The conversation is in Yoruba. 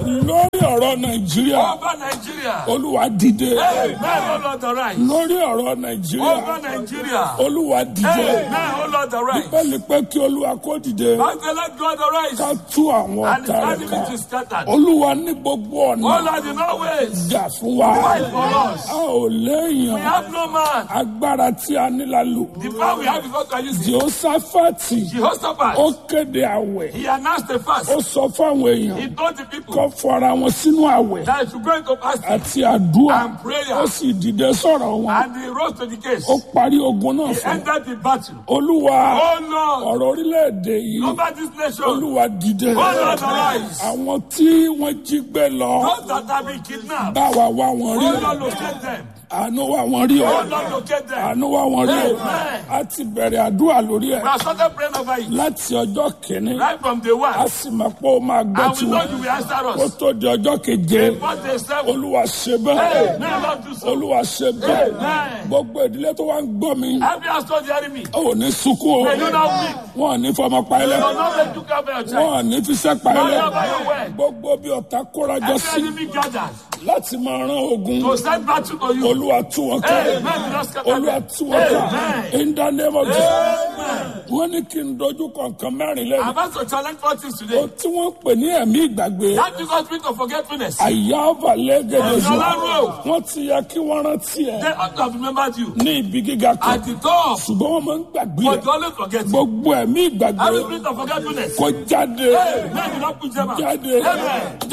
lórí ọ̀rọ̀ nàìjíríà Over Nigeria. olúwa dìde Amen, O Lord, arise. lórí ọ̀rọ̀ nàìjíríà Over Nigeria. olúwa dìde Amen, O Lord, arise. bẹ́ẹ̀ni pé kí olúwa kó dìde As the Lord God ká arise. tú àwọn And his ọ̀tá rẹ̀ enemy ká is scattered. olúwa ní gbogbo O ọ̀nà Lord, in all ways. jà fún wa Fight for us. a ò We léèyàn have no man. agbára tí a ní la lò The power we have is what we are using. jehoshaphati Jehoshaphat. ó kéde àwẹ̀ He announced the fast. ó sọ fáwọn èèyàn He told the people kó fọra wọn sínú àwẹ̀ that if you go into fasting àti àdúrà and prayer ó sì dìde sọ̀rọ̀ wọn and he rose to the case, ó parí ogun náà he fún un. entered the battle. olúwa Oh Lord, ọ̀rọ̀ orílẹ̀-èdè yìí over this nation, olúwa dìde Oh Lord, arise. àwọn tí wọ́n jí gbé lọ those that have been kidnapped, bá wa wá wọn rí oh Lord, locate them. àánú wá wọn rí ọ Oh Lord, locate them. àánú wá wọn rí ọ Amen. a ti bẹ̀rẹ̀ àdúrà lórí ẹ̀ We have started praying over it láti ọjọ́ kìíní right from the one. a sì mọ̀ pé ó máa gbọ́ And we know tiwọn you will answer kó us. tó di ọjọ́ keje But they said, hey, olúwa ṣe bẹ́ẹ̀ may Lord do so. olúwa ṣe bẹ́ẹ̀ Amen. gbogbo ìdílé tó wá ń gbọ́ mi Every has told the enemy, ò ní sunkún o may you not weep. wọn ò ní fọmọ pa May ilẹ̀ you not let you cover your wọn child. ò ní fiṣẹ́ pa ilẹ̀ Not by your word. gbogbo bí ọ̀tá kórajọ sí Every enemy gathers láti máa rán ogun to send battle to you. olúwa tú wọn ká Amen. Do not scatter olúwa them. tú wọn ká Amen. in the name of Jesus Amen. wọ́n ní kí n dojú kọ̀ọ̀kan mẹ́rin lẹ́nu I'm about to challenge four things o today. tí wọ́n pè ní ẹ̀mí ìgbàgbé That because spirit of forgetfulness. àyà ọ̀bàlẹ́gẹ̀dẹ̀ sọ Ọlọ́run. wọ́n ti yẹ kí wọ́n rántí ẹ̀ They ought to have remembered you. ní ibi gíga kan At the top, ṣùgbọ́n wọ́n máa ń gbàgbé but ẹ̀ you always forget. you. gbogbo ẹ̀mí ìgbàgbé Every spirit of forgetfulness. kó jáde Amen. Do not put them out. jáde Amen.